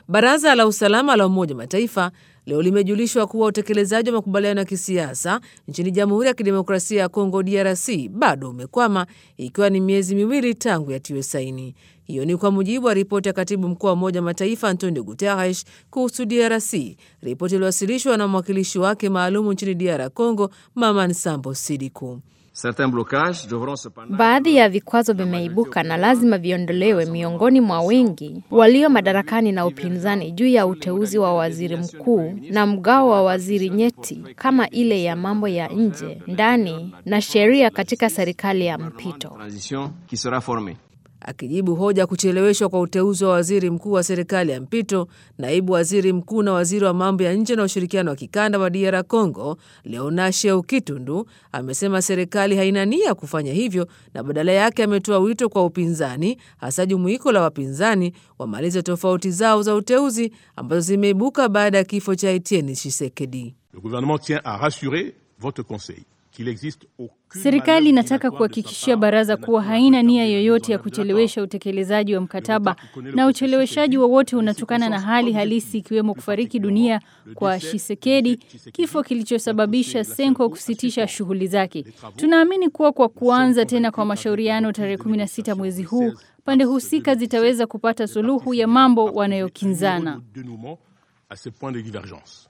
Baraza la Usalama la Umoja Mataifa leo limejulishwa kuwa utekelezaji wa makubaliano ya kisiasa nchini Jamhuri ya Kidemokrasia ya Kongo DRC bado umekwama ikiwa ni miezi miwili tangu yatiwe saini. Hiyo ni kwa mujibu wa ripoti ya katibu mkuu wa Umoja Mataifa Antonio Guterres kuhusu DRC, ripoti iliyowasilishwa na mwakilishi wake maalumu nchini DR Congo, Mama Nsambo Sidiku. Baadhi ya vikwazo vimeibuka na lazima viondolewe miongoni mwa wengi walio madarakani na upinzani juu ya uteuzi wa waziri mkuu na mgao wa waziri nyeti kama ile ya mambo ya nje, ndani na sheria katika serikali ya mpito. Akijibu hoja kucheleweshwa kwa uteuzi wa waziri mkuu wa serikali ya mpito, naibu waziri mkuu na waziri wa mambo ya nje na ushirikiano wa kikanda wa DR Congo, Leonasheu Kitundu, amesema serikali haina nia kufanya hivyo na badala yake ametoa wito kwa upinzani, hasa jumuiko la wapinzani, wamalize tofauti zao za uteuzi ambazo zimeibuka baada ya kifo cha Etienne Tshisekedi. Le gouvernement tient à rassurer votre conseil. Serikali inataka kuhakikishia baraza kuwa haina nia yoyote ya kuchelewesha utekelezaji wa mkataba na ucheleweshaji wowote unatokana na hali halisi ikiwemo kufariki dunia kwa Shisekedi, kifo kilichosababisha Senko kusitisha shughuli zake. Tunaamini kuwa kwa kuanza tena kwa mashauriano tarehe 16 mwezi huu, pande husika zitaweza kupata suluhu ya mambo wanayokinzana.